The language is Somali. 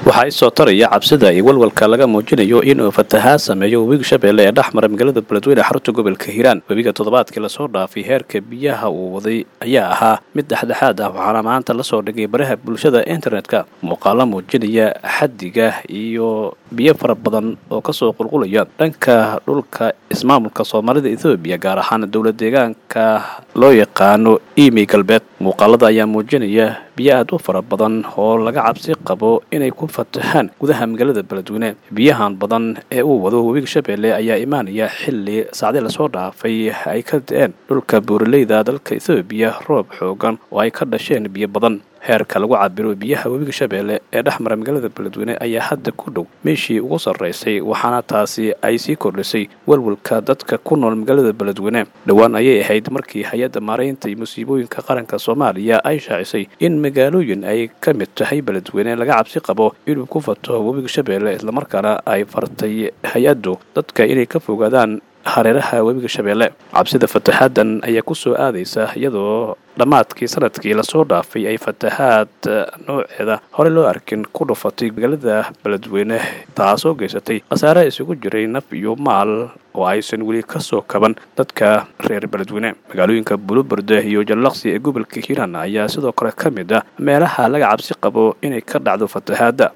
waxaa isoo taraya cabsida iyo walwalka laga muujinayo inuu fatahaad sameeyo webiga shabeelle ee dhex mara magaalada beledweyne xarunta gobolka hiiraan webiga toddobaadkii lasoo dhaafay heerka biyaha uu waday ayaa ahaa mid dhexdhexaad ah waxaana maanta lasoo dhigay baraha bulshada internetka muuqaalo muujinaya xaddiga iyo biyo fara badan oo kasoo qulqulaya dhanka dhulka ismaamulka soomaalida ethoobiya gaar ahaan dowla deegaanka loo yaqaano imi galbeed muuqaalada ayaa muujinaya biyo aad u fara badan oo laga cabsi qabo inay ku fatahaan gudaha magaalada beledweyne biyahan badan ee uu wado webiga shabeelle ayaa imaanaya xilli saacdii lasoo dhaafay ay ka da-een dhulka buuraleyda dalka ethoobiya roob xoogan oo ay ka dhasheen biyo badan heerka lagu cabiro biyaha webiga shabeelle ee dhex mara magaalada beledweyne ayaa hadda ku dhow meeshii ugu sarraysay waxaana taasi ay sii kordhisay walwalka dadka ku nool magaalada beledweyne dhowaan ayay ahayd markii hay-adda maaraynta iyo musiibooyinka qaranka soomaaliya ay shaacisay in magaalooyin ay ka mid tahay beledweyne laga cabsi qabo inuu ku fato webiga shabeelle islamarkaana ay fartay hay-addu dadka inay ka fogaadaan hareeraha webiga shabeelle cabsida fataxaadan ayaa ku soo aadaysa iyadoo dhammaadkii sanadkii lasoo dhaafay ay fatahaad nooceeda hore loo arkin ku dhufatay magaalada beledweyne taasoo geysatay khasaare isugu jiray naf iyo maal oo aysan weli ka soo kaban dadka reer beledweyne magaalooyinka buluberde iyo jallaqsi ee gobolka hiiraan ayaa sidoo kale ka mid ah meelaha laga cabsi qabo inay ka dhacdo fatahaadda